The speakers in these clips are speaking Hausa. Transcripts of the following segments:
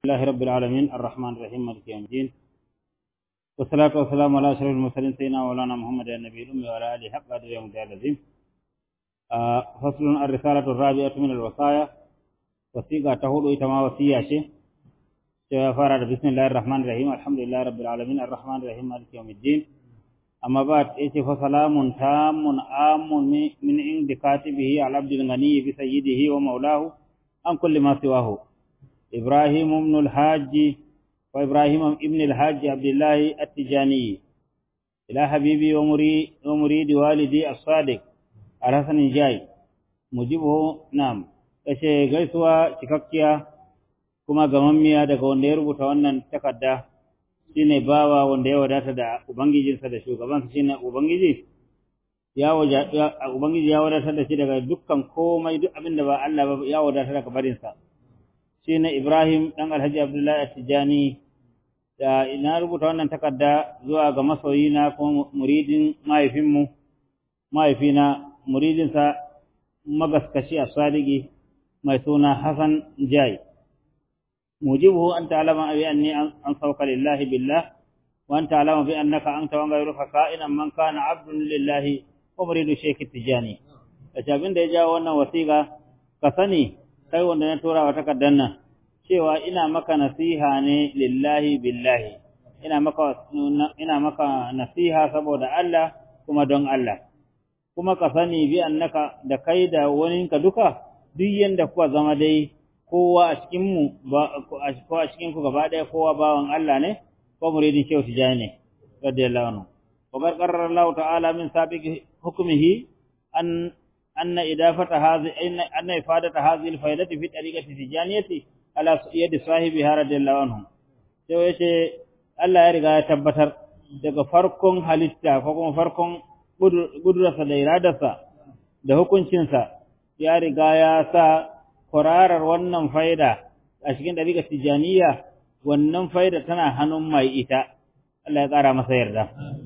لله رب العالمين الرحمن الرحيم مالك يوم الدين والصلاة والسلام على أشرف المرسلين سيدنا مولانا محمد النبي الأمي وعلى آله حق قدر يوم الدين العظيم آه فصل الرسالة الرابعة من الوصايا وثيقة تهود إتما وصية شيء فارد بسم الله الرحمن الرحيم الحمد لله رب العالمين الرحمن الرحيم مالك يوم الدين أما بعد إيش فسلام تام عام من عند كاتبه على عبد الغني بسيده ومولاه عن كل ما سواه إبراهيم بن الحاج وإبراهيم ابن الحاج عبد الله التجاني إلى حبيبي ومريد, ومريد والدي الصادق الحسن جاي مجيبه نعم kashe gaisuwa cikakkiya kuma gamammiya daga wanda ya rubuta wannan takarda shine bawa wanda ya wadata da ubangijinsa da shugabansa shine ubangiji ya ubangiji ya wadatar da shi daga dukkan komai duk abin da ba Allah ba ya wadatar daga barinsa shi ne Ibrahim ɗan Alhaji Abdullahi Tijjani da ina rubuta wannan takarda zuwa ga masoyina kuma muridin mahaifinmu mahaifina muridinsa magaskashi a sadiki mai suna Hassan Jai mujibuhu an ta'alama bi anni an sauka lillahi billah wa an ta'alama bi annaka anta wa ghayruka ka'inan man kana abdun lillahi wa muridu shaykh Tijjani da abin da ya jawo wannan wasiƙa ka sani kai wanda na tura wa takardar nan cewa ina maka nasiha ne lillahi billahi ina maka ina maka nasiha saboda Allah kuma don Allah kuma ka sani bi annaka da kai da waninka duka duk yanda kuka zama dai kowa a cikin mu ko a cikin ku gaba daya kowa bawan Allah ne ko muridin shehu tijani ne radiyallahu anhu wa qarrara Allah ta'ala min sabiqi hukmihi an أن إضافة هذه أن إفادة هذه الفائدة في طريقة التجانية على يد صاحبها رضي الله عنهم sai yace Allah ya riga ya tabbatar daga farkon halitta ko kuma farkon gudurarsa da iradarsa da hukuncinsa ya riga ya sa kwararar wannan faida a cikin ɗariƙar tijaniya wannan faida tana hannun mai ita Allah ya ƙara masa yarda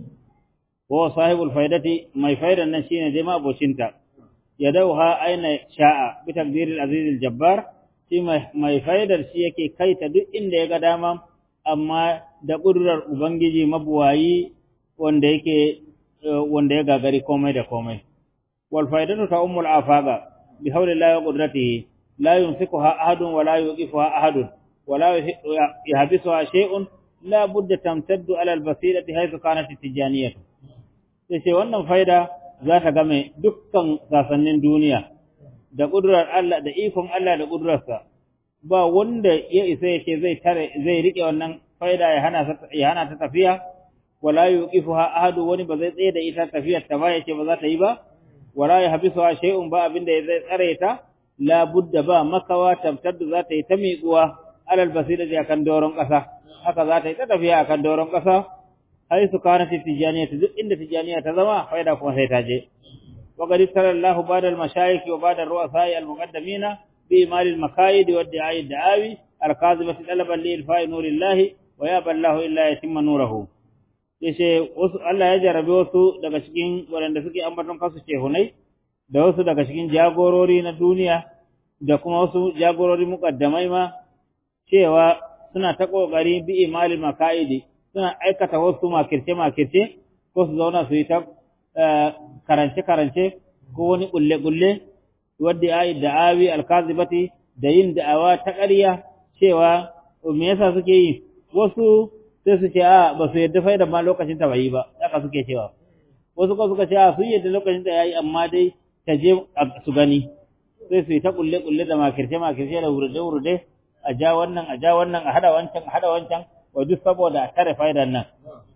ko sahibul faidati mai faidan nan shine dai ma abocinta yadauha aina sha'a bi takdiril aziz jabbar shi mai faidar shi yake kaita duk inda ya ga dama amma da ƙudurar ubangiji mabuwayi wanda yake wanda ya gagari komai da komai wal faidatu ta ummul afaga bi hawlillahi wa qudratihi la yumsikuha ahadun wa la yuqifuha ahadun wa la yahbisuha shay'un la budda tamtaddu ala al basirati haythu kanat tijaniyah sai wannan faida za ta game dukkan sasannin duniya da ƙudurar Allah da ikon Allah da ƙudurarsa ba wanda ya isa yake zai tare zai rike wannan faida ya hana ya hana ta tafiya wala yuqifuha ahadu wani ba zai tsaye da ita tafiyar ta ba yace ba za ta yi ba wala yahbisuha shay'un ba abinda zai tsare ta la budda ba makawa tabtaddu za ta yi ta miƙuwa alal basirati akan doron ƙasa haka za ta yi ta tafiya akan doron ƙasa حيث كانت التجانية إن التجانية تزمى فإذا كون سيتاجي وقد ابتلى الله بعد المشايخ وبعد الرؤساء المقدمين بإمال المكايد والدعاء الدعاوي الكاذبة طلبا لإلفاء نور الله ويابى الله إلا يتم نوره yace wasu Allah ya jarabe wasu daga cikin waɗanda suke ambaton kansu shehunai da wasu daga cikin jagorori na duniya da kuma wasu jagorori muƙaddamai ma cewa suna ta ƙoƙari bi imalil makaidi suna aikata wasu makirce-makirce ko su zauna su yi ta karance-karance ko wani ƙulle-ƙulle wadda ya yi da'awi alkazibati da yin da'awa ta ƙarya cewa me yasa suke yi wasu sai su ce a ba su yadda faida ma lokacin ta bai yi ba haka suke cewa wasu ko suka ce a sun yadda lokacin ta yayi amma dai ta je su gani sai su yi ta ƙulle-ƙulle da makirce-makirce da wurde-wurde a ja wannan a ja wannan a hada wancan a hada wancan wa duk saboda a tare faidar nan.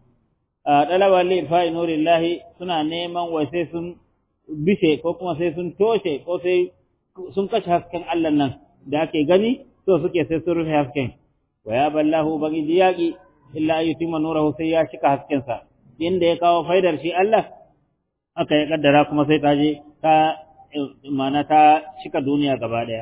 Ɗalabar lifa'i nurillahi suna neman wai sai sun bishe ko kuma sai sun toshe ko sai sun kashe hasken Allah nan da ake gani so suke sai sun rufe hasken. Wa ya ballahu bagi yaƙi illa ayyutima nurahu sai ya cika haskensa. Inda ya kawo faidar shi Allah aka ya kaddara kuma sai ta je ta mana ta cika duniya gaba ɗaya.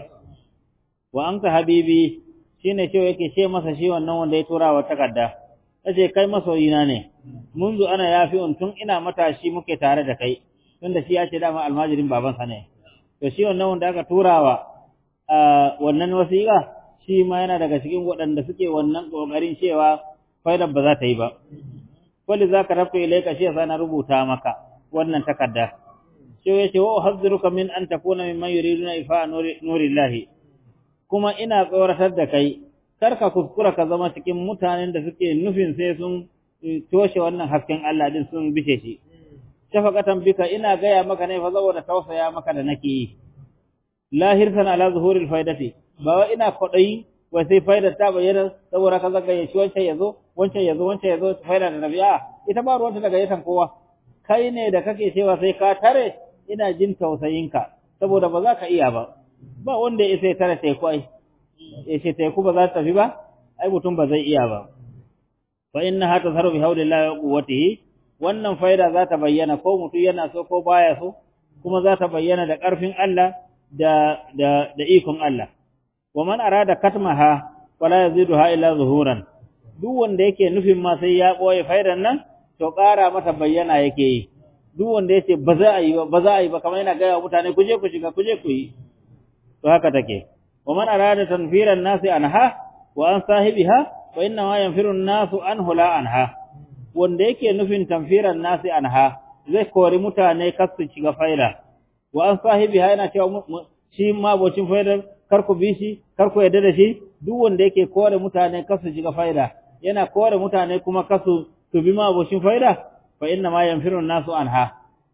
Wa an ka habibi shi ne cewa yake ce masa shi wannan wanda ya tura wa takarda ta ce kai masoyina ne munzu ana yafi tun ina matashi muke tare da kai tunda shi ya ce dama almajirin babansa ne to shi wannan wanda aka turawa wannan wasiƙa shi ma yana daga cikin waɗanda suke wannan ƙoƙarin cewa faidar ba za ta yi ba wali za ka rafa ilaika shi yasa na rubuta maka wannan takarda sai ya ce wa uhadhiruka min an takuna mimman yuriduna ifa nurillahi kuma ina tsoratar da kai kar ka kuskura ka zama cikin mutanen da suke nufin sai sun toshe wannan hasken Allah din sun bishe shi shafaqatan bika ina gaya maka ne fa saboda tausaya maka da nake yi lahirtan ala zuhuril faidati ba wa ina kwadayi wai sai faidar ta bayyana saboda ka zaga shi wancan yazo wancan yazo wancan yazo faida da nabiya ita ba ruwanta daga yatan kowa kai ne da kake cewa sai ka tare ina jin tausayinka saboda ba za ka iya ba ba wanda ya sai tare teku ai ya ce teku ba za ta tafi ba ai mutum ba zai iya ba fa innaha tazharu bi hawlillahi wa quwwatihi wannan faida za ta bayyana ko mutum yana so ko baya so kuma za ta bayyana da ƙarfin Allah da da da ikon Allah wa man arada katmaha wala yaziduha illa zuhuran duk wanda yake nufin ma sai ya boye faidan nan to ƙara mata bayyana yake yi duk wanda yace ba za a yi ba ba za a yi ba kamar yana gaya mutane ku je ku shiga ku je ku yi to haka take wa man arada tanfiran nasi anha wa an sahibiha wa inna ma yanfiru an-nasu anhu la anha wanda yake nufin tanfiran nasi anha zai kori mutane kasu shiga faida wa an sahibiha yana cewa shi ma bocin faidar kar ku bi shi kar ku yarda da shi duk wanda yake kore mutane kasu shiga faida yana kore mutane kuma kasu su bi ma bocin faida fa inna ma yanfiru nasu anha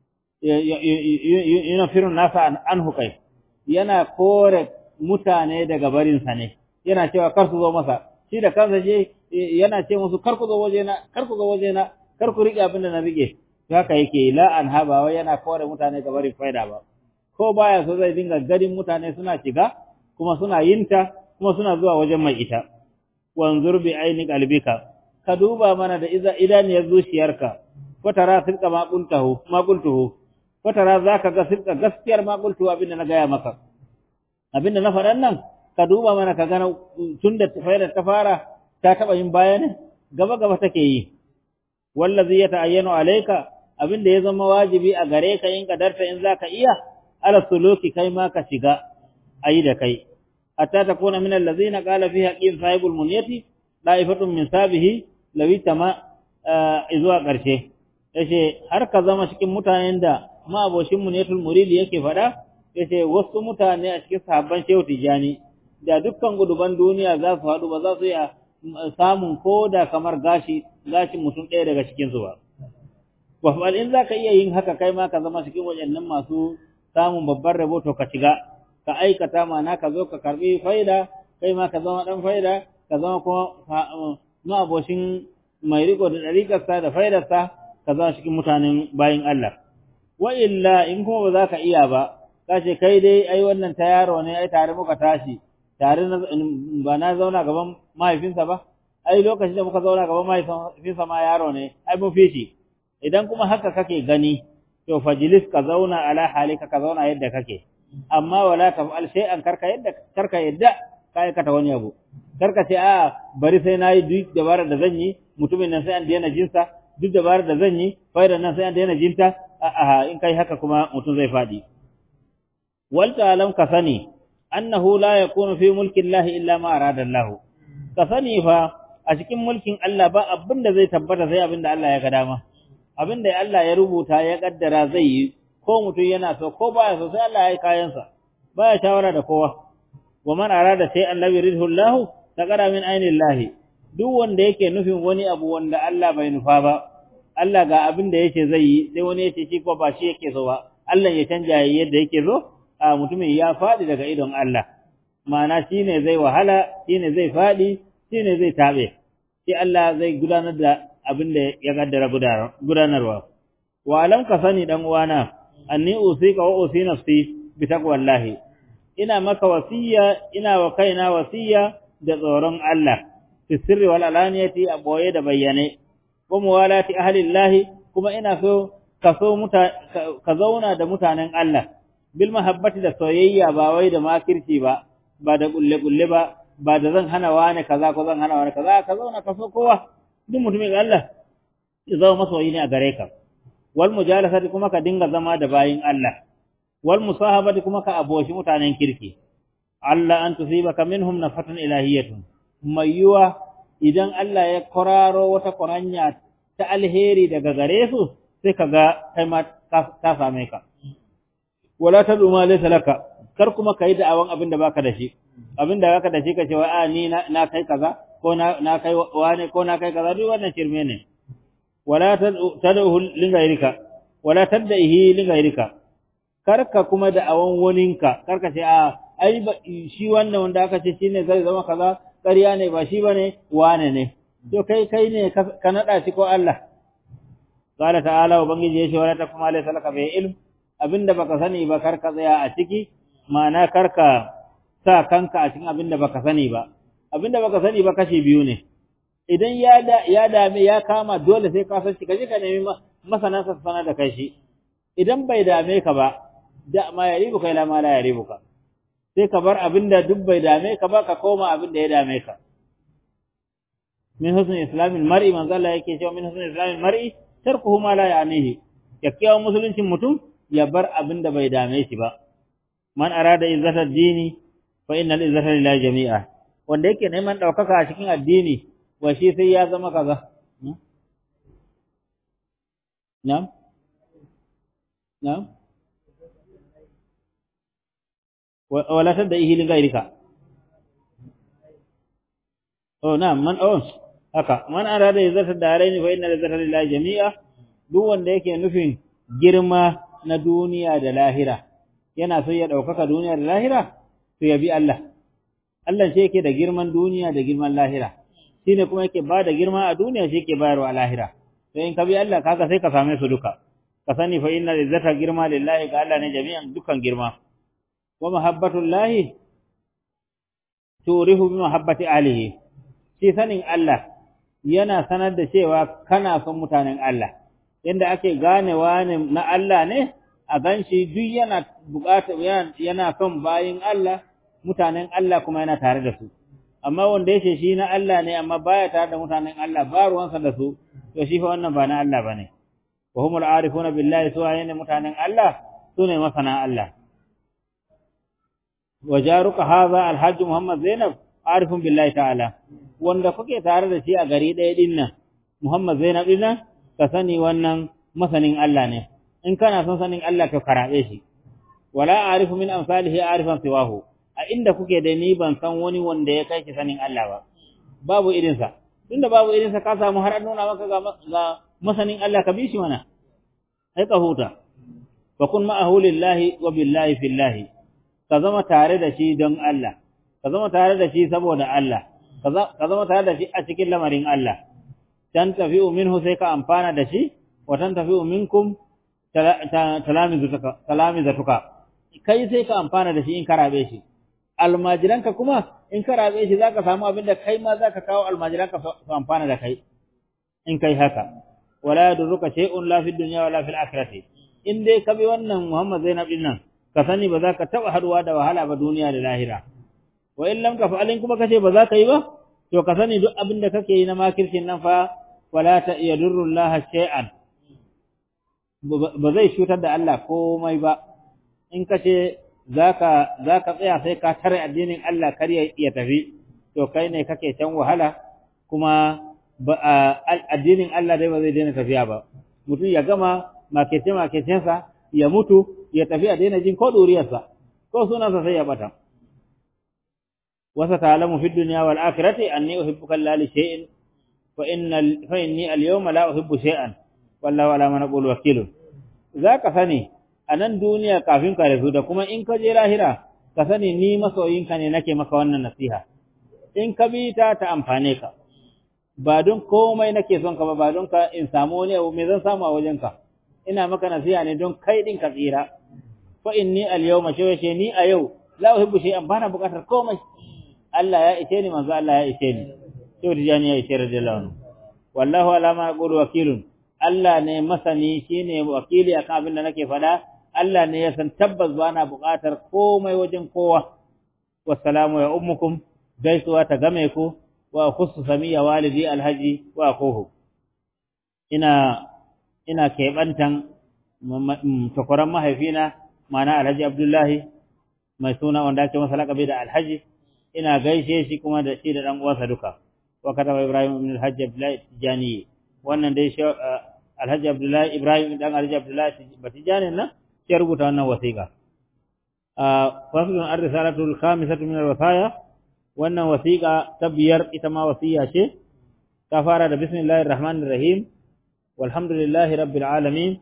yanfiru nasu anhu kai yana kore mutane daga barin sa ne yana cewa kar su zo masa shi da kansa je yana ce musu kar ku zo waje na kar ku zo waje na kar ku rike abin da na rike haka yake la anha ba wai yana kore mutane ga barin faida ba ko baya so zai dinga ganin mutane suna shiga kuma suna yinta kuma suna zuwa wajen mai ita wanzur bi aini qalbika ka duba mana da iza idaniyar zuciyarka fatara silka ma qultahu ma qultuhu fatara zaka ga silka gaskiyar ma qultuhu abinda na gaya maka abinda na faɗan nan ka duba mana ka gana tunda faidar ta fara ta taba yin baya ne gaba gaba take yi wallazi yata'ayyanu alayka abinda ya zama wajibi a gare ka in kadarta in zaka iya ala suluki kai ma ka shiga ayi da kai hatta takuna min allazina qala fiha qim sahibul munyati da'ifatun min sabihi lawi tama izuwa karshe yace har ka zama cikin mutanen da ma aboshin munyatul muridi yake fada yace wasu mutane a cikin sahabban shehu tijani da dukkan guduban duniya za su haɗu ba za su iya samun koda kamar gashi gashin mutum ɗaya daga cikin su ba wa in zaka iya yin haka kai ma ka zama cikin wajennan masu samun babban rabo to ka shiga ka aikata mana ka zo ka karbi faida kai ma ka zama dan faida ka zama kuma ma aboshin mai riko da dariƙarsa da faidarsa ka zama cikin mutanen bayin Allah wa illa in kuma ba za ka iya ba ka ce kai dai ai wannan ta yaro ne ai tare muka tashi tare ba na zauna gaban mahaifinsa ba ai lokacin da muka zauna gaban mahaifinsa ma yaro ne ai mun fi shi idan kuma haka kake gani to fajlis ka zauna ala halika ka zauna yadda kake amma wala taf'al shay'an karka yadda karka yadda ka aikata wani abu karka ce a bari sai nayi duk dabarar da zan yi mutumin nan sai an daina jinsa duk dabarar da zan yi faidar nan sai an daina jinta a a in kai haka kuma mutum zai fadi wal ta'lam ka sani annahu la yakunu fi mulki Allah illa ma arada Allah ka sani fa a cikin mulkin Allah ba abin da zai tabbata sai abin da Allah ya ga dama abin da Allah ya rubuta ya kaddara zai yi ko mutum yana so ko baya so sai Allah ya yi kayansa baya shawara da kowa wa man arada sai an lam yuridhu Allah taqara min ayni Allah duk wanda yake nufin wani abu wanda Allah bai nufa ba Allah ga abin da yake zai yi sai wani yace shi ko ba shi yake so ba Allah ya canja yadda yake so a mutumin ya fadi daga idon Allah ma'ana shine zai wahala shine zai fadi shine zai tabe sai Allah zai gudanar da abin da ya kaddara gudanarwa. Wa alam ka sani dan uwana, anni usika wa usi nafsi bi taqwallahi. Ina maka wasiya, ina wa kaina wasiya da tsoron Allah, fi sirri wal alaniyati a boye da bayyane. Wa muwalati ahlillahi kuma ina so ka so muta ka zauna da mutanen Allah. Bil mahabbati da soyayya ba wai da makirci ba, ba da kulle kulle ba, ba da zan hana wani kaza ko zan hana wani kaza, ka zauna ka so kowa. duk mutumin Allah ya zama masoyi ne a gare ka wal mujalasati kuma ka dinga zama da bayin Allah wal musahabati kuma ka aboshi mutanen kirki Allah an tusibaka minhum nafatun ilahiyatun mai yiwa idan Allah ya kwararo wata kwaranya ta alheri daga gare su sai ka ga kai ma ta same ka wala ta duma laysa laka kar kuma kai da awan abin da baka da shi abin da baka da shi ka ce wa a ni na kai kaza ko na na kai wane ko na kai kaza duk wannan shirme ne wala tad'u li ghayrika wala tad'ihi li ghayrika karka kuma da awan waninka karka ce a ai shi wannan wanda aka ce shine zai zama kaza ƙarya ne ba shi bane wane ne to kai kai ne ka nada shi ko Allah qala ta'ala wa bangiji yace wala ta kuma laysa laka bi ilm abinda baka sani ba karka tsaya a ciki ma'ana karka sa kanka a cikin abinda baka sani ba abinda baka sani ba kashi biyu ne idan ya da ya dame ya kama dole sai ka san shi kaje ka nemi masana sa sana da kai shi idan bai dame ka ba da ma ya ribuka ila ma la ya ribuka sai ka bar abinda duk bai dame ka ba ka koma abinda ya dame ka min husn islamil mar'i man zalla yake cewa min husn islamil mar'i tarkuhu ma la ya'nihi yakkiyawan musuluncin mutum ya bar abinda bai dame shi ba man arada izzata dini fa innal izzata lillahi jami'a wanda yake neman daukaka a cikin addini wa shi sai ya zama kaza na'am na'am wala tadaihi li ghayrika oh na'am man oh haka man arada izzata daraini fa innal izzata lillahi jami'a duk wanda yake nufin girma na duniya da lahira yana so ya daukaka duniya da lahira to ya bi Allah Allah shi yake da girman duniya da girman lahira shine kuma yake ba da girma a duniya shi yake bayarwa a lahira to in ka bi Allah kaga sai ka same su duka ka sani fa inna izzata girma lillahi ga Allah ne jami'an dukan girma wa mahabbatullahi turihu bi mahabbati alihi shi sanin Allah yana sanar da cewa kana son mutanen Allah yanda ake ganewa ne na Allah ne a ganshi duk yana bukata yana son bayin Allah mutanen Allah kuma yana tare da su amma wanda yace shi na Allah ne amma baya tare da mutanen Allah ba ruwansa da su to shi fa wannan ba na Allah bane wa humul arifuna billahi su ne mutanen Allah sune masana Allah wa jaruka hadha alhajj muhammad zainab arifun billahi ta'ala wanda kuke tare da shi a gari ɗaya din nan muhammad zainab din nan ka sani wannan masanin Allah ne in kana son sanin Allah ka karabe shi wala arifu min amsalihi arifan siwahu a inda kuke da ni ban san wani wanda ya kai ki sanin Allah ba babu irinsa tunda babu irinsa ka samu har an nuna maka ga masanin Allah ka bi shi mana ai ka huta fa kun ma'ahu lillahi wa billahi fillahi ka zama tare da shi don Allah ka zama tare da shi saboda Allah ka zama tare da shi a cikin lamarin Allah tan tafi'u minhu sai ka amfana da shi wa tan tafi'u minkum talamizatuka kai sai ka amfana da shi in karabe shi almajiranka kuma in ka rabe shi zaka samu abin da kai ma zaka kawo almajiranka su amfana da kai in kai haka wala yadurruka shay'un la fid dunya wala fil akhirati in dai ka bi wannan Muhammad Zainab din nan ka sani ba za ka taba haduwa da wahala ba duniya da lahira wa in lam tafa'alin kuma kace ba za ka yi ba to ka sani duk abin da kake yi na makircin nan fa wala ta yadurru Allah shay'an ba zai cutar da Allah komai ba in kace zaka zaka tsaya sai ka tare addinin Allah kar ya tafi to kai ne kake can wahala kuma addinin Allah dai ba zai daina tafiya ba mutum ya gama makece makecensa ya mutu ya tafi a daina jin ko duriyarsa ko sunansa sai ya bata wasa ta'lamu fi dunya wal akhirati anni uhibbuka la li shay'in fa inna fa inni al yawma la uhibbu shay'an wallahu ala ma naqulu wakilun zaka sani a nan duniya kafin ka rasu da kuma in ka je lahira ka sani ni masoyinka ne nake maka wannan nasiha in ka bi ta ta amfane ka ba don komai nake son ka ba ba don ka in samu wani abu me zan samu a wajenka ina maka nasiha ne don kai din ka tsira fa inni al yawma shawashe ni a yau la uhibbu shay'an bana bukatar komai Allah ya ishe ni manzo Allah ya ishe ni sai tijani ya ishe radiyallahu anhu wallahu ala ma aqulu wakilun Allah ne masani shine wakili akan abin da nake faɗa Allah ne ya san tabbas ba na buƙatar komai wajen kowa. Wassalamu ya ummukum gaisuwa ta game ku wa khussu samiya walidi alhaji wa kohu. Ina ina keɓantan takwaran mahaifina mana alhaji Abdullahi mai suna wanda ake masa laƙabi da alhaji ina gaishe shi kuma da shi da ɗan uwansa duka wa kataba ibrahim ibn alhaji abdullahi tijani wannan dai alhaji abdullahi ibrahim dan alhaji abdullahi batijani nan ya rubuta wannan wasiƙa faslun ar-risalatul khamisatu min al-wasaya wannan wasiƙa ta biyar ita ma wasiya ce ta fara da bismillahir rahmanir rahim walhamdulillahi rabbil alamin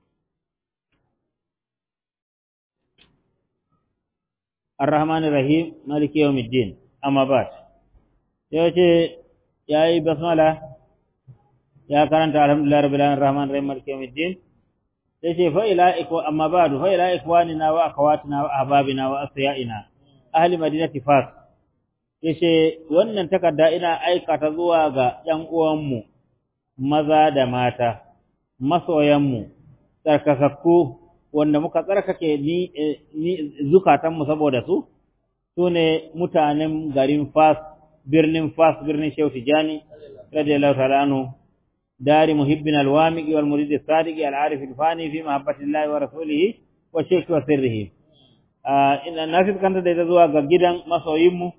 الرحمن الرحيم مالك يوم الدين أما بعد يوجد يا أي بسملة يا كرنت الحمد لله رب العالمين الرحمن الرحيم مالك يوم الدين yace fa ila ikwa amma ba'du fa ila ikwanina wa akhawatina wa ahbabina wa asyaina ahli madinati fas yace wannan takarda ina aikata zuwa ga ƴan uwanmu maza da mata masoyanmu tsarkakakku wanda muka tsarkake ni, ni zukatanmu saboda su sune mutanen garin fas birnin fas birnin shehu tijani radiyallahu ta'ala anhu دار محبنا الوامق والمريد الصادق العارف الفاني في محبة الله ورسوله والشيخ وسره إن الناس كانت da zuwa ga gidan masoyinmu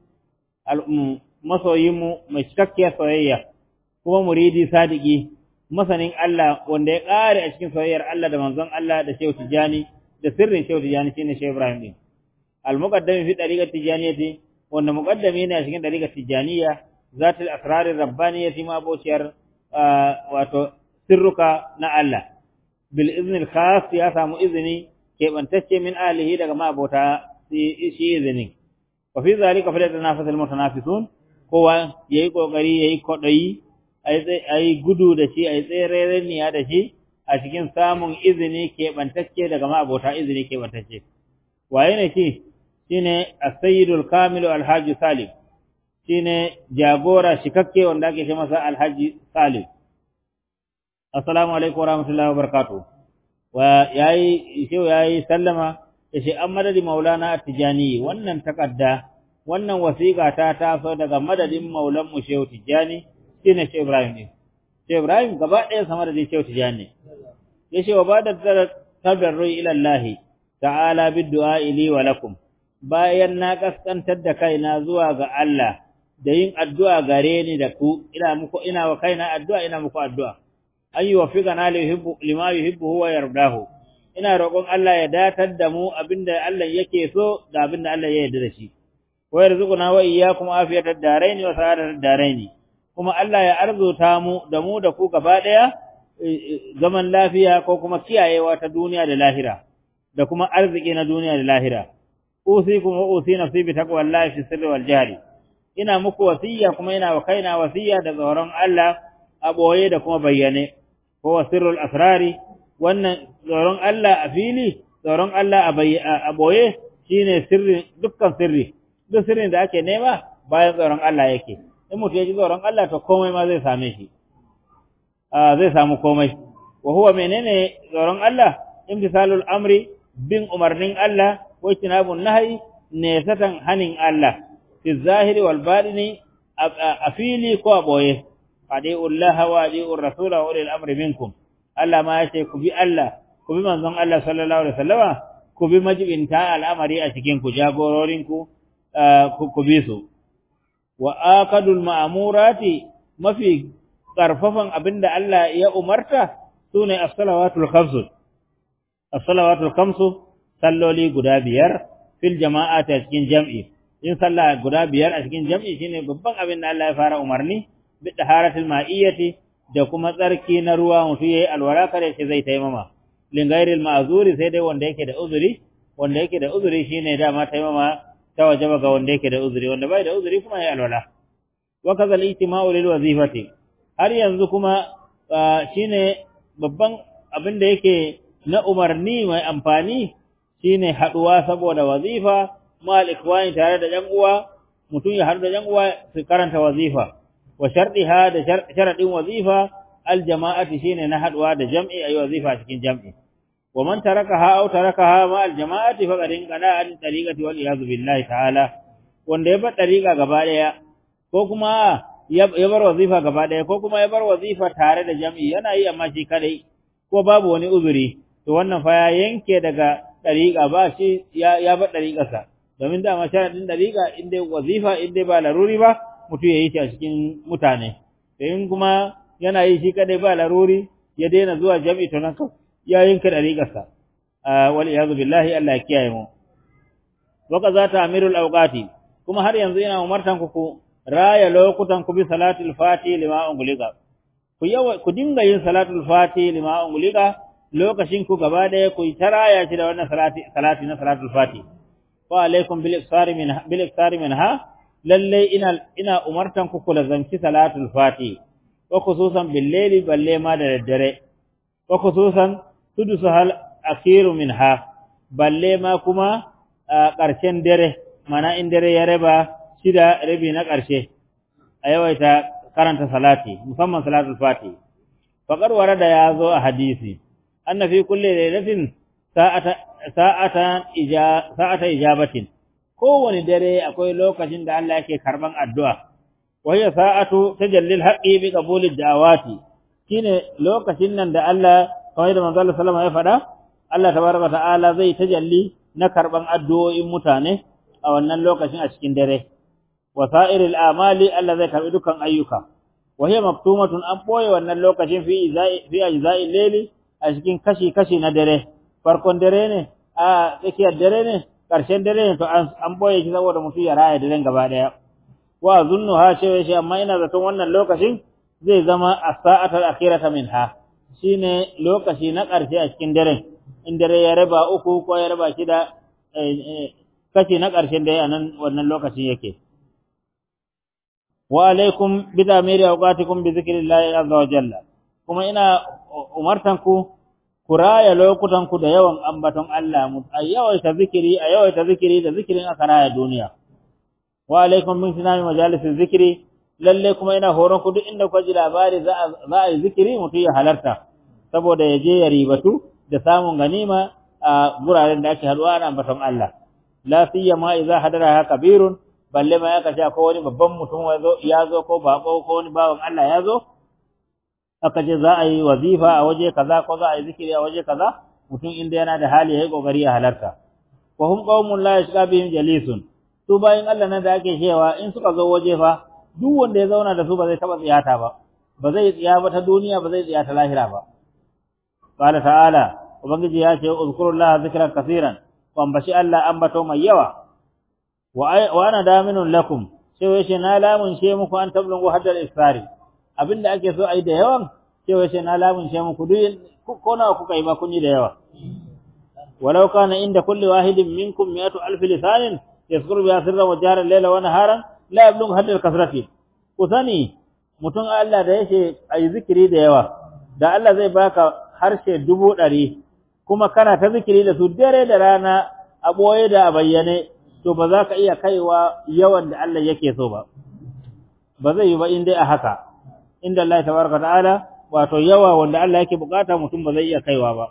masoyinmu mai cikakkiyar soyayya kuma muridi sadiki masanin Allah wanda ya kare a cikin soyayyar Allah da manzon Allah da Shehu Tijani da sirrin Shehu Tijani shine Shehu Ibrahim din al-muqaddami fi tariqat tijaniyati wanda muqaddami ne a cikin tariqat tijaniya zatul asrar rabbaniyati ma bociyar wato sirruka na Allah bil iznil khas ya samu izini keɓantacce min alihi daga ma'abota shi izinin wa fi zalika fa yatanafasul mutanafisun kowa yayi kokari yayi kodayi ayi gudu da shi ayi tserereniya da shi a cikin samun izini keɓantacce daga ma'abota izini keɓantacce waye ne shi shine as-sayyidul kamilu al-hajj salim shine jagora shikakke wanda ake ce masa alhaji salim assalamu alaikum warahmatullahi wabarakatuh wa yayi shehu yayi sallama yace an madadi maulana at-tijani wannan takadda wannan wasiqa ta taso daga madadin maulan mu shehu tijani shine shehu ibrahim ne shehu ibrahim gaba ɗaya sama da shehu tijani yace wa bada tadarru ila allah ta'ala bid-du'a li wa lakum bayan na kaskantar da kaina zuwa ga Allah da yin addu'a gare ni da ku, ina muku, ina wa kaina addu'a, ina muku addu'a, an yi wa figa na lima yuhibbu huwa yardahu, ina roƙon Allah ya datar da mu abinda Allah yake so da abinda Allah ya yarda da shi, wa yarzuquna wa iyyakum afiyatar daraini wa sa'adatar daraini, kuma Allah ya arzuta mu da mu da ku gaba ɗaya zaman lafiya ko kuma kiyayewa ta duniya da lahira, da kuma arziki na duniya da lahira. Usikum wa usi nafsi bi taqwallahi fi sirri wal jahri. ina muku wasiya kuma ina wa kaina wasiya da tsoron Allah a boye da kuma bayyane ko sirrul asrari wannan tsoron Allah a fili tsoron Allah a boye shine sirri dukkan sirri duk sirrin da ake nema bayan tsoron Allah yake in mutum ya ji tsoron Allah to komai ma zai same shi zai samu komai wa huwa menene tsoron Allah imtisalul amri bin umarnin Allah wa tinabun nahyi ne satan hanin Allah في الظاهر والباطن أفيلي كوابوي أدعوا الله وأدعوا الرسول وأولي الأمر منكم ألا ما يشي كبي الله كبي من ظن الله صلى الله عليه وسلم كبي مجب انتهى الأمر أشكين كجاغورورين كبيسو وآكد المأمورات ما في ƙarfafan abin da Allah ya umarta su ne as-salawatul khamsu as-salawatul khamsu salloli guda biyar fil jama'ati a cikin jam'i in sallah guda biyar a cikin jam'i shine babban abin da Allah ya fara umarni bi taharatul ma'iyyati da kuma tsarki na ruwa mutum yayi alwala kare shi zai taimama lin ghairil ma'zuri sai dai wanda yake da uzuri wanda yake da uzuri shine dama taimama ta wajaba ga wanda yake da uzuri wanda bai da uzuri kuma yayi alwala wa kaza al-ijtima'u lil wazifati har yanzu kuma shine babban abin da yake na umarni mai amfani shine haduwa saboda wazifa mal ikwani tare da ƴan uwa mutum ya haɗu da ƴan uwa su karanta wazifa wa sharɗiha da sharaɗin wazifa al jama'ati shine na haɗuwa da jam'i ayi wazifa cikin jam'i wa man tarakaha aw tarakaha ma al jama'ati fa qad inqada an tariqati wal iyad billahi ta'ala wanda ya bar tariqa gaba daya ko kuma ya bar wazifa gaba daya ko kuma ya bar wazifa tare da jam'i yana yi amma shi kadai ko babu wani uzuri to wannan fa ya yanke daga tariqa ba shi ya ya bar tariqarsa domin dama sharadin dariƙa in dai wazifa in dai ba laruri ba mutum ya yi shi a cikin mutane in kuma yana yi shi kadai ba laruri ya daina zuwa jami'i to nan ya yinka dariƙarsa wal iyazu billahi Allah ya kiyaye mu waka za ta amirul awqati kuma har yanzu ina umartan ku ku raya lokutan ku bi salatul fati lima ungulika ku yawa ku dinga yin salatul fati lima ungulika lokacin ku gaba daya ku ta raya shi da wannan salati salati na salatul fati wa alaikum bil iksari min bil iksari minha lalle ina ina umartan ku ku lazanci salatul fati wa khususan bil layli balle ma da daddare wa khususan tudusu hal akhiru minha balle ma kuma a ƙarshen dare mana in dare ya raba shida rabi na ƙarshe a yawaita karanta salati musamman salatul fati faqad warada ya zo a hadisi anna fi kulli lailatin sa'ata sa'ata ija sa'ata ijabatin kowane dare akwai lokacin da Allah yake karban addu'a wa hiya sa'atu tajallil haqqi bi qabulid da'awati shine lokacin nan da Allah kamar da manzo Allah sallallahu alaihi wasallam ya faɗa Allah tabaraka ta'ala zai tajalli na karban addu'o'in mutane a wannan lokacin a cikin dare wasa'iril amali Allah zai karbi dukkan ayyuka wa hiya maktumatun an boye wannan lokacin fi izai fi ajza'i layli a cikin kashi kashi na dare farkon dare ne a tsakiyar dare ne karshen dare ne to an boye shi saboda mutum ya raya daren gaba daya wa zunnu ha ce shi amma ina zaton wannan lokacin zai zama as-sa'atul akhirata minha shine lokaci na karshe a cikin daren in dare ya raba uku ko ya raba shida kashi na ƙarshen da ya nan wannan lokacin yake wa alaikum bi tamiri awqatikum bi zikrillahi azza wa jalla kuma ina umartan ku ku raya lokutan ku da yawan ambaton Allah mu a yawaita zikiri a yawaita zikiri da zikirin aka raya duniya wa alaikum min sinami majalisin zikiri lalle kuma ina horon ku duk inda ku ji labari za a yi zikiri mutum ya halarta saboda ya je ya ribatu da samun ganima a guraren da ake haduwa ana ambaton Allah la siyama idza hadara kabirun balle ma ya kace ko wani babban mutum ya zo ko bako ko wani bawan Allah ya zo aka ce za a yi wazifa a waje kaza ko za a yi zikiri a waje kaza mutum inda yana da hali yayi kokari ya halarta wa hum qaumun la yashqa bihim jalisun su bayin Allah nan da ake cewa in suka zo waje fa duk wanda ya zauna da su ba zai taba tsiyata ba ba zai tsiya ba ta duniya ba zai tsiya ta lahira ba qala ta'ala ubangiji ya ce uzkurullaha zikran kaseeran ku ambaci Allah ambato mai yawa wa ana daminun lakum sai wace na lamun she muku an tablungu haddal isfari abinda ake so ai da yawan sai wace na lamun she muku duk ko nawa kuka yi ba kun yi da yawa walau kana inda kulli wahidin minkum mi'atu alf lisanin yazkuru bi sirra wa jara layla wa naharan la yablughu haddal kasrati ku sani mutum Allah da yake ai zikiri da yawa da Allah zai baka harshe dubu ɗari kuma kana ta zikiri da su dare da rana a ɓoye da a bayyane to ba za ka iya kaiwa yawan da Allah yake so ba ba zai yi ba in dai a haka inda Allah tabaraka ta'ala wato yawa wanda Allah yake bukata mutum ba zai iya kaiwa ba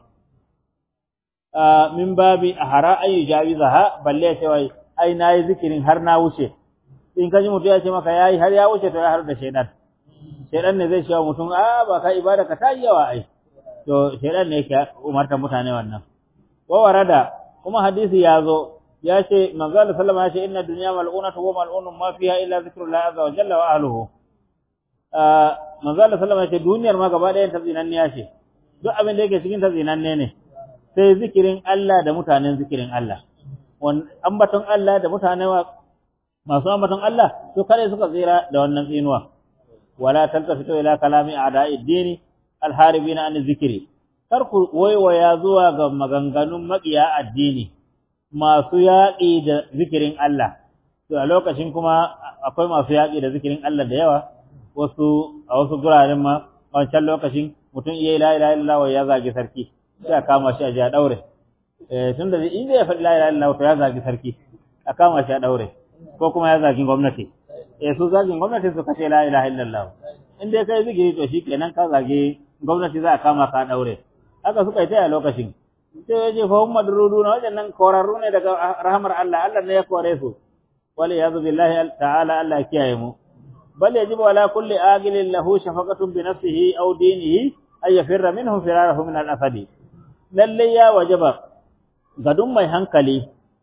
min babi ahara ay jawizaha balle sai wai ai nayi zikirin har na wuce in kaji mutum ya ce maka yayi har ya wuce to ya har da shaydan shaydan ne zai ce mutum a ba ka ibada ka ta yawa ai to shaydan ne yake umarta mutane wannan wa warada kuma hadisi ya zo ya ce manzo Allah sallama ya ce inna dunya mal'unatu wa mal'unun ma fiha illa zikrullah azza wa jalla wa ahlihi manzo Allah sallama ya ce duniyar ma gaba ɗayan ta zinanniya ce duk abin da yake cikin ta zinanne ne sai zikirin Allah da mutanen zikirin Allah wan ambaton Allah da mutane masu ambaton Allah to kare suka tsira da wannan tsinuwa wala taltafitu ila kalami a'da'id dini alharibina an zikiri kar ku waiwaya zuwa ga maganganun maƙiya addini masu yaƙi da zikirin Allah to a lokacin kuma akwai masu yaƙi da zikirin Allah da yawa wasu a wasu guraren ma a wancan lokacin mutum iya la ilaha illallah ya zagi sarki sai a kama shi a ji a daure eh tunda in ya faɗi la ilaha illallah to ya zagi sarki a kama shi a daure ko kuma ya zagi gwamnati eh su zagin gwamnati su kace la ilaha illallah in dai kai zikiri to shi kenan ka zagi gwamnati za a kama ka daure haka suka yi ta a lokacin sai ya ce fa hum madruduna wajannan korarru ne daga rahmar Allah Allah ne ya kore su wal yazu billahi ta'ala Allah kiyaye mu bal yajibu ala kulli agilin lahu shafaqatun bi nafsihi aw dinihi ay yafirra minhu firarahu min al asadi lalle ya wajaba ga duk mai hankali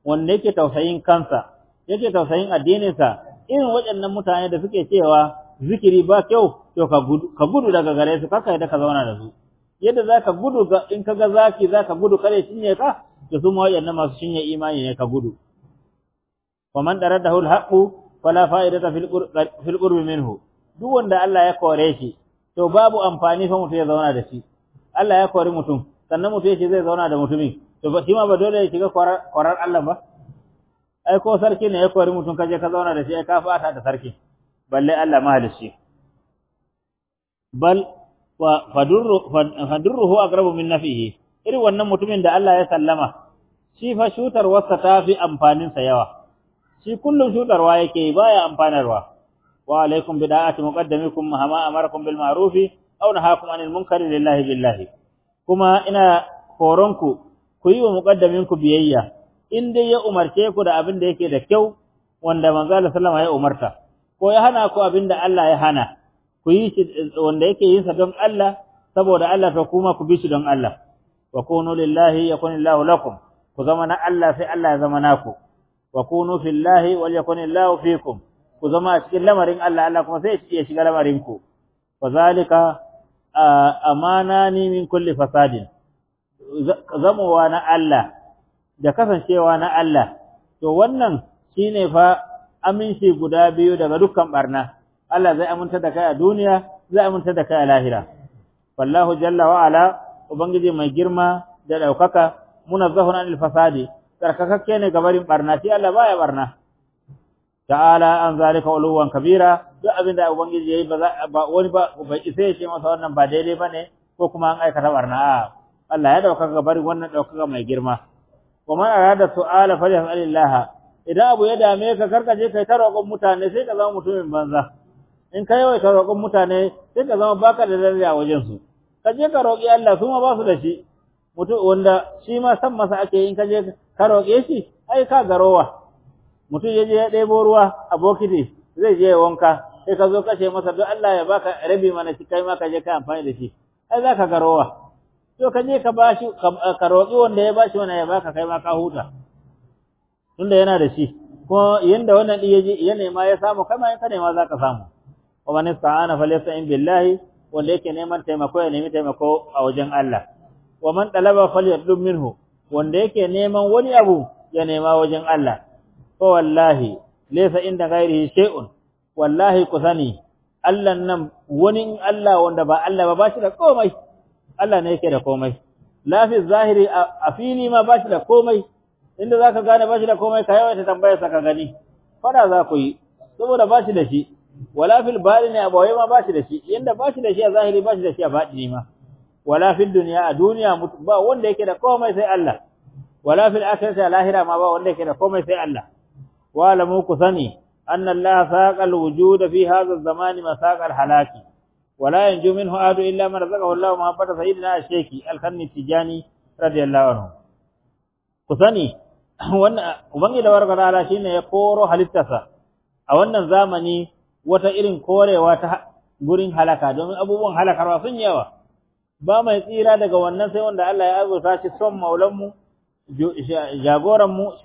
wanda yake tausayin kansa yake tausayin addininsa irin waɗannan mutane da suke cewa zikiri ba kyau to ka gudu ka gudu daga gare su kaka yadda ka zauna da su yadda zaka gudu in ka ga zaki zaka gudu kare cinye ka to su ma waɗannan masu cinye imani ne ka gudu wa man daradahu alhaqu fala fa'idata fil qurbi minhu duk wanda Allah ya kore shi to babu amfani fa mutum ya zauna da shi Allah ya kori mutum sannan mutum ya ce zai zauna da mutumin to ba shi ma ba dole ya shiga kwarar Allah ba ai ko sarki ne ya kori mutum kaje ka zauna da shi ai ka fata da sarki balle Allah mahalishi bal fadurru fadurruhu aqrabu min nafihi irin wannan mutumin da Allah ya sallama shi fa shutar wasa tafi amfanin sa yawa shi kullum shutarwa yake baya amfanarwa wa alaikum bida'ati muqaddamikum mahama amarakum bil ma'rufi aw nahakum anil munkari lillahi billahi kuma ina horonku ku yi wa muqaddaminku biyayya in dai ya umarce ku da abin da yake da kyau wanda manzo Allah sallama ya umarta ko ya hana ku abin da Allah ya hana ku yi shi wanda yake yin sa don Allah saboda Allah to kuma ku bi shi don Allah wa kunu lillahi yakunillahu lakum ku zama na Allah sai Allah ya zama naku wa kunu fillahi wal yakunillahu fikum ku zama a cikin lamarin Allah Allah kuma sai ya shiga lamarin ku wa zalika amanani min kulli fasadin zamowa na Allah da kasancewa na Allah to wannan shine fa aminci guda biyu daga dukkan barna Allah zai aminta da kai a duniya zai aminta da kai a lahira wallahu jalla wa ala ubangiji mai girma da daukaka munazzahun anil fasadi tsarkakakke ne gabarin barna shi Allah baya barna ta'ala an zalika uluwan kabira duk abin da ubangiji yayi ba wani ba bai isa ya ce masa wannan ba daidai bane ko kuma an aikata barna a Allah ya dauka gabarin wannan daukaka mai girma wa man arada su'ala falyas'alillah idan abu ya dame ka karkaje kai ta roƙon mutane sai ka zama mutumin banza in ka yawaita roƙon mutane sai ka zama baka da daraja a wajen su ka je ka roƙi Allah su ma ba su da shi mutum wanda shi ma san masa ake in ka je ka roƙe shi ai ka garowa mutum ya je ya ɗebo ruwa a bokiti zai je ya wanka sai ka zo kashe masa don Allah ya baka rabi mana shi kai ma ka je ka amfani da shi ai za ka garowa to ka je ka bashi ka roƙi wanda ya bashi wannan ya baka kai ma ka huta tunda yana da shi ko yanda wannan din yaje ya nema ya samu kai ma in ka nema za ka samu wa man ista'ana falyasta'in billahi wanda yake neman taimako ya nemi taimako a wajen Allah wa man talaba falyatlub minhu wanda yake neman wani abu ya nema wajen Allah fa wallahi laysa inda ghairihi shay'un wallahi ku sani Allah nan wani Allah wanda ba Allah ba bashi da komai Allah ne yake da komai lafi zahiri a fili ma bashi da komai inda zaka gane bashi da komai ka yawaita tambayar sa ka gani fada za ku yi saboda bashi da shi wala fil ne a bawai ma bashi da shi yanda bashi da shi a zahiri bashi da shi a batini ma wala fil dunya a duniya ba wanda yake da komai sai Allah wala fil akhirati a lahira ma ba wanda yake da komai sai Allah wa lamu ku sani anna Allah saqal wujud fi hadha az-zaman masaqal halaki ولا ينجو منه أحد إلا من رزقه الله محبة سيدنا الشيخ الخني التجاني رضي الله عنه kusani wannan ubangi da warka ta'ala shine ya koro halittarsa a wannan zamani wata irin korewa ta gurin halaka domin abubuwan halakarwa sun yawa ba mai tsira daga wannan sai wanda Allah ya azurta shi son maulan mu jagoran mu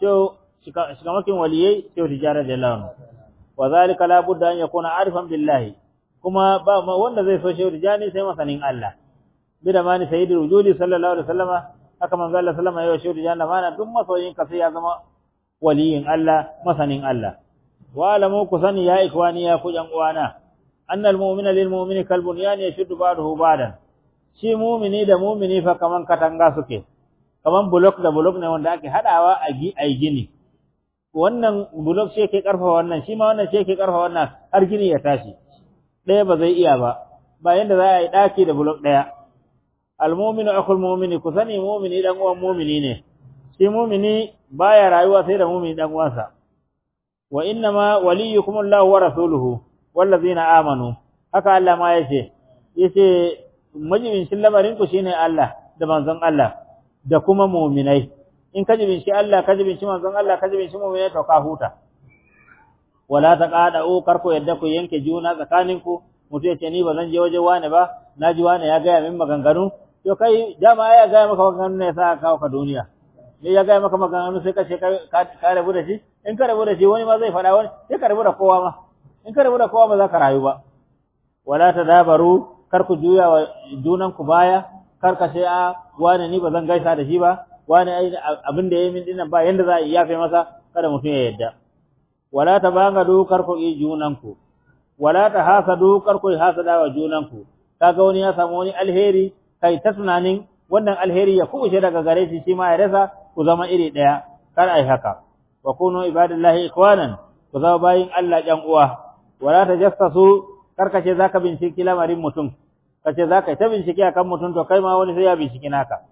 shikamakin waliyai sai tijara da Allah wa zalika la budda an yakuna arifan billahi kuma ba wanda zai so shehu tijani sai masanin Allah bi da mani sayyidul wujudi sallallahu alaihi wasallama haka manzo Allah sallama ya shehu tijani mana duk masoyin ka sai ya zama waliyin Allah masanin Allah wa alamu ku sani ya ikwani ya ku yan uwana annal mu'mina lil mu'mini kal bunyan yashuddu ba'dahu ba'dan shi mu'mini da mu'mini fa kaman katanga suke kaman block da block ne wanda ake hadawa a gi ai gini wannan block shi yake karfa wannan shi ma wannan shi yake karfa wannan har gini ya tashi ɗaya ba zai iya ba ba yanda za a yi ɗaki da bulok ɗaya almominu akul mumini ku sani mumini dan uwan mumini ne shi mumini baya rayuwa sai da mumini dan uwansa wa inna ma waliyukum Allah wa rasuluhu wallazina amanu haka Allah ma yace yace majibin shi lamarin ku shine Allah da manzon Allah da kuma muminai in ka jibin shi Allah ka jibin shi manzon Allah ka jibin shi muminai to ka huta wala taqadu karku yadda ku yanke juna tsakaninku mutu yace ni ba zan je waje wani ba naji wani ya gaya min maganganu to kai dama ya gaya maka maganganu ne sa kawo ka duniya me ya gaya maka maganganu sai ka ce ka rabu da shi in ka rabu da shi wani ma zai faɗa wani sai ka rabu da kowa ma in ka rabu da kowa ba za ka rayu ba wala ta dabaru kar ku juya wa junan ku baya kar ka ce a wani ni ba zan gaisa da shi ba wani abin da ya yi min dinnan ba yanda za a iya yafe masa kada mutum ya yadda wala ta banga kar ku yi junan ku wala ta hasadu kar ku hasada wa junan ku kaga wani ya samu wani alheri kai ta tunanin wannan alheri ya kubushe daga gare shi shi ma ya rasa ku zama iri daya kar ai haka wa kunu ibadallahi ikwanan ku zama bayin Allah ƴan uwa wala tajassasu karkace zaka binciki lamarin mutum kace zaka ta bincike akan mutum to kai ma wani sai ya binciki naka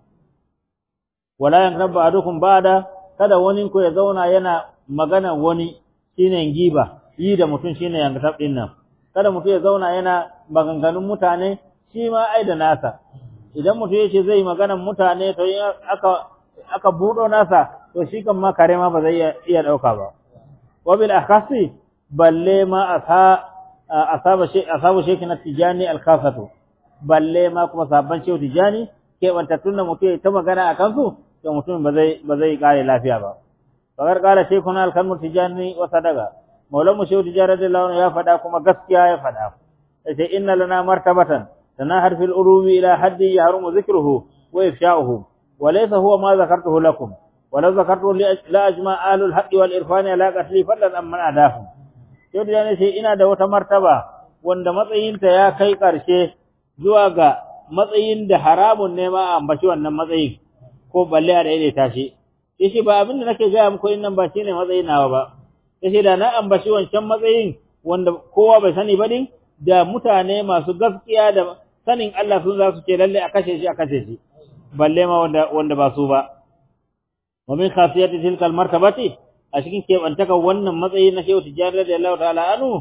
wala yanqabu adukum ba'da kada wani ku ya zauna yana magana wani shine giba yi da mutum shine yanqab din nan kada mutum ya zauna yana maganganun mutane shi ma ai da nasa idan mutum yace zai maganan mutane to in aka aka budo nasa to shi kan ma kare ma ba zai iya dauka ba wa bil akhasi balle ma asa asaba shi asabu shekina tijani al-khasatu balle ma kuma sabban shehu tijani ke bantattun da mutum ta magana a kansu to mutum ba zai ba zai kare lafiya ba fagar kala shekuna al-kanmu tijani wa sadaga maulan mu shehu tijani radiyallahu anhu ya faɗa kuma gaskiya ya faɗa sai inna lana martabatan tanahar fil urumi ila haddi yahrumu dhikruhu wa ifsha'uhu wa laysa huwa ma zakartuhu lakum ولو ذكرت لا أجمع أهل الحق والإرفان على قتلي فضلا أمن أداهم sai da ne sai ina da wata martaba wanda matsayinta ya kai ƙarshe zuwa ga matsayin da haramun ne ma a ambaci wannan matsayin ko balle a daidaita shi yace ba abin da nake gaya muku nan ba shine matsayin nawa ba yace da na ambaci wancan matsayin wanda kowa bai sani ba din da mutane masu gaskiya da sanin Allah sun za su ce lalle a kashe shi a kashe shi balle ma wanda wanda ba su ba wa min khasiyati tilka al-martabati a cikin keɓantaka wannan matsayi na shehu tijjani radiyallahu ta'ala anhu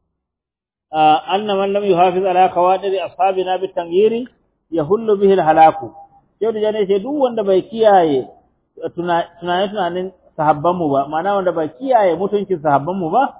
anna man lam yuhafiz ala qawadir ashabina bit tanghiri yahullu bihi al halaku shehu tijjani ce duk wanda bai kiyaye tunanin tunanin sahabban mu ba ma'ana wanda bai kiyaye mutuncin sahabban mu ba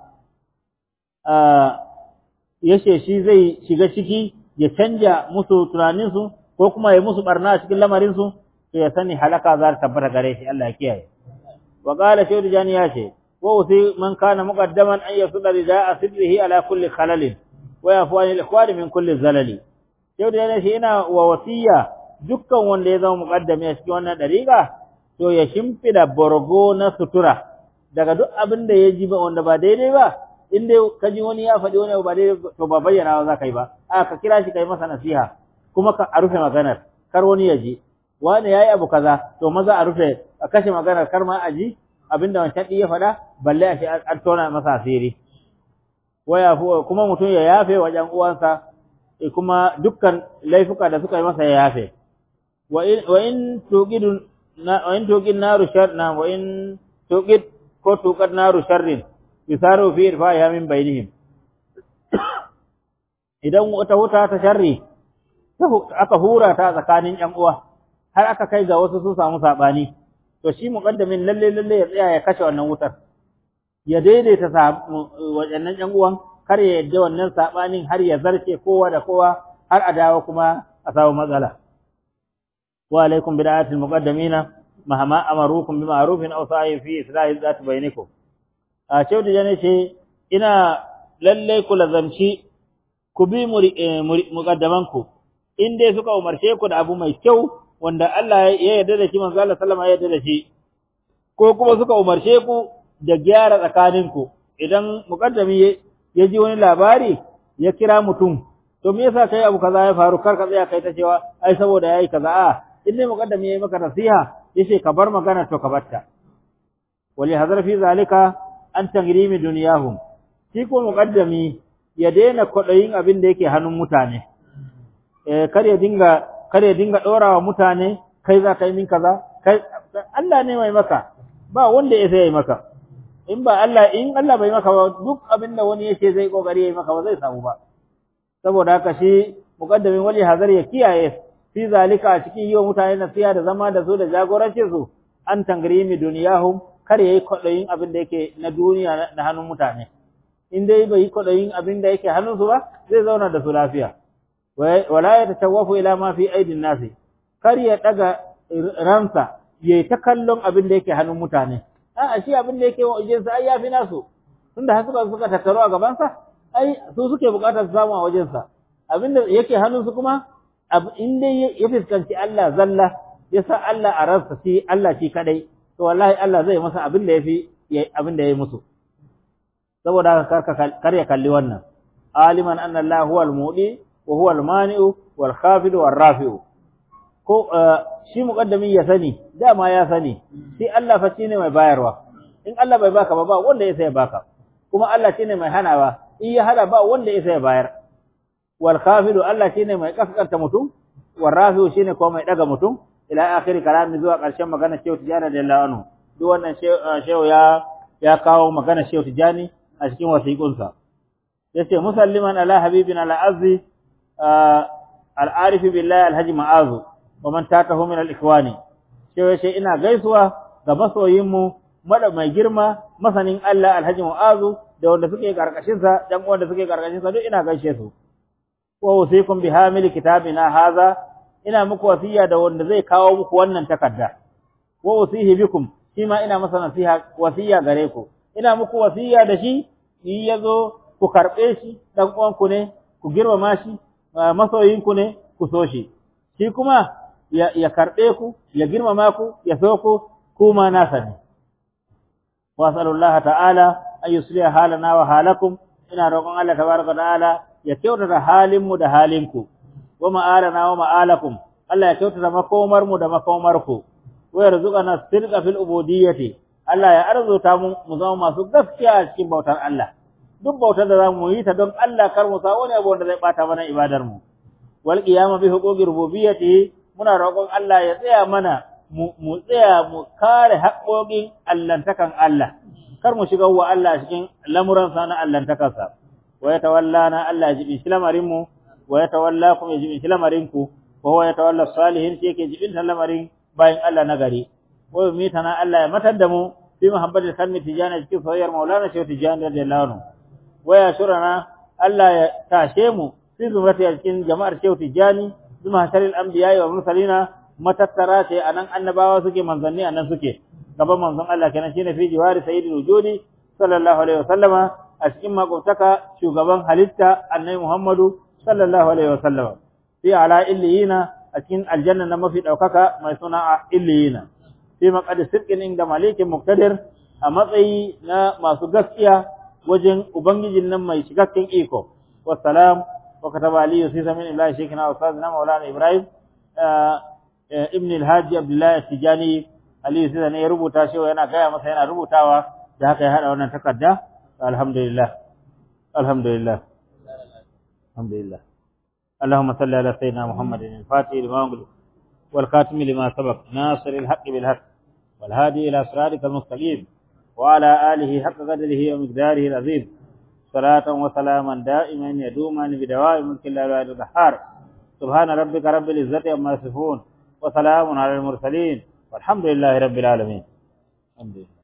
yace shi zai shiga ciki ya canja musu tunanin su ko kuma ya musu barna a cikin lamarin su to ya sani halaka za ta tabbata gare shi Allah ya kiyaye وقال شيخ جاني ياشي ووصي من كان مقدما أن يصل رداء صدره على كل خلل ويعفو عن الإخوان من كل زلل شيخ جاني ياشي إنا ووصية dukkan wanda ya zama muqaddami a cikin wannan dariƙa to ya shimfida borgo na sutura daga duk abin da ya ji ba wanda ba daidai ba in dai ka ji wani ya faɗi wani ba daidai to ba bayyana za ka yi ba a ka kira shi kai masa nasiha kuma ka a rufe maganar kar wani ya ji wani yayi abu kaza to maza a rufe a kashe maganar kar ma a ji abinda wancan ɗin ya faɗa balle a shi an tona masa asiri waya kuma mutum ya yafe wa ƴan uwansa kuma dukkan laifuka da suka yi masa ya yafe wa in wa in tuqidu na wa in tuqid naru shar na wa in tuqid ko tuqad naru sharrin bisaru fi irfa'iha min bainihim idan wata wuta ta sharri aka hura ta tsakanin ƴan uwa har aka kai ga wasu sun samu sabani to shi muqaddamin lalle lalle ya tsaya ya kashe wannan wutar ya daidaita waɗannan ƴan uwan kar ya yadda wannan sabanin har ya zarce kowa da kowa har a dawo kuma a samu matsala wa alaikum bid'atil muqaddamina mahama amarukum bi ma'rufin aw sa'i fi islahi zat bainakum a cewa da jane ce ina lalle ku lazamci ku bi muqaddamanku in dai suka umarce ku da abu mai kyau wanda Allah ya yarda da shi manzo Allah sallama ya yarda da shi ko kuma suka umarce ku da gyara tsakaninku idan muqaddami ya ji wani labari ya kira mutum to me yasa kai abu kaza ya faru kar ka tsaya kai ta cewa ai saboda yayi kaza a in dai muqaddami yayi maka nasiha yace ka bar magana to ka batta wali hadar fi zalika an tangrimi duniyahum shi ko muqaddami ya daina kwadayin abin da yake hannun mutane eh kar ya dinga kar ya dinga ɗora wa mutane kai za ka yi min kaza kai Allah ne mai maka ba wanda ya sai maka in ba Allah in Allah bai maka ba duk abin da wani yake zai kokari yayi maka ba zai samu ba saboda haka shi muqaddamin wali hazar ya kiyaye fi zalika a cikin yi wa mutane nasiha da zama da su da jagorancin su an tangrimi duniyahum kar yayi kwaɗayin abin da yake na duniya na hannun mutane in dai bai yi kwaɗayin abin da yake hannun su ba zai zauna da su lafiya wala ya tasawwafu ila ma fi aidin nasi kar ya daga ransa yayi ta kallon abin da yake hannun mutane a'a shi abin da yake wajensa ai yafi nasu tunda har suka suka tattaro a gabansa ai su suke bukatar su samu a wajensa abin da yake hannunsu kuma in dai ya fuskanci Allah zalla ya sa Allah a ransa shi Allah shi kadai to wallahi Allah zai masa abin da yafi abin da yayi musu saboda haka kar ya kalli wannan aliman anna Allah huwa al-mudi wa huwa al-mani'u wal khafid wal rafi'u ko shi muqaddami ya sani dama ya sani shi Allah fa shine mai bayarwa in Allah bai baka ba ba wanda ya sai baka kuma Allah shine mai hanawa in ya hada ba wanda ya sai bayar wal khafid Allah shine mai kaskanta mutum wal rafi'u shine ko mai daga mutum ila akhir kalami zuwa karshen magana Shehu Tijani radiyallahu anhu duk wannan Shehu ya ya kawo magana Shehu Tijani a cikin wasiƙunsa yace musalliman ala habibin ala azzi al-arif billahi alhaji ma'azu wa man tatahu min al-ikhwani sai yace ina gaisuwa ga masoyin mu mada mai girma masanin Allah alhaji ma'azu da wanda suke karkashin sa dan wanda suke karkashin sa duk ina gaishe su wa usikum bi hamil kitabina hadha ina muku wasiya da wanda zai kawo muku wannan takarda wa usihi bikum shi ma ina masa nasiha wasiya gare ku ina muku wasiya da shi in yazo ku karbe shi dan uwanku ne ku girmama shi masoyinku ne ku so shi shi kuma ya, ya karbe ku ya girmama ku ya so ku kuma nasa ne wa sallallahu ta'ala an yusliha halana wa halakum ina roƙon Allah tabaraka ta'ala ya kyautata halin mu da halinku wa ma'alana wa ma'alakum Allah ya kyautata makomar mu da makomar ku wa yarzuqana sirqa fil ubudiyyati Allah ya arzuta mu mu zama masu gaskiya a cikin bautar Allah duk bautar da zamu yi ta don Allah kar mu sa wani abu wanda zai bata mana ibadar mu wal qiyama bi huquqi rububiyyati muna roƙon Allah ya tsaya mana mu tsaya mu kare haƙoƙin allantakan Allah kar mu shiga wa Allah cikin lamuran sa na allantakansa wa yatawallana Allah ya jibi lamarin mu wa yatawallakum ya jibi lamarin ku wa huwa yatawalla salihin shi yake jibin lamarin bayan Allah na gari wa yumitana Allah ya matar da mu fi muhabbatil kalmi tijani cikin soyayyar maulana shehu tijani radiyallahu anhu wa ya shurana Allah ya tashe mu fi zumrati cikin jama'ar shehu tijani zuma hasharil anbiya wa mursalina matattara ce anan annabawa suke manzanni anan suke gaban manzon Allah kenan shine fi jiwari sayyidul wujudi sallallahu alaihi wasallama a cikin makwabtaka shugaban halitta annabi Muhammadu sallallahu alaihi wasallama fi ala illiyina a cikin aljanna na mafi daukaka mai suna illiyina fi maqad sirqin inda malikin muqtadir a matsayi na masu gaskiya wajen ubangijin nan mai cikakken iko wassalam wa kataba ali yusisa min illahi shaykhina wa ustadina maulana ibrahim ibn al-haji abdullah tijani ali yusisa ne ya rubuta shi yana gaya masa yana rubutawa da haka ya hada wannan takarda alhamdulillah alhamdulillah alhamdulillah اللهم صل على سيدنا محمد الفاتح لما أغلق والخاتم لما سبق ناصر الحق بالحق والهادي إلى صراطك المستقيم وعلى آله حق قدره ومقداره العظيم صلاة وسلاما دائما يدوما بدوام ملك الله الواحد القهار سبحان ربك رب العزة عما يصفون وسلام على المرسلين والحمد لله رب العالمين الحمد لله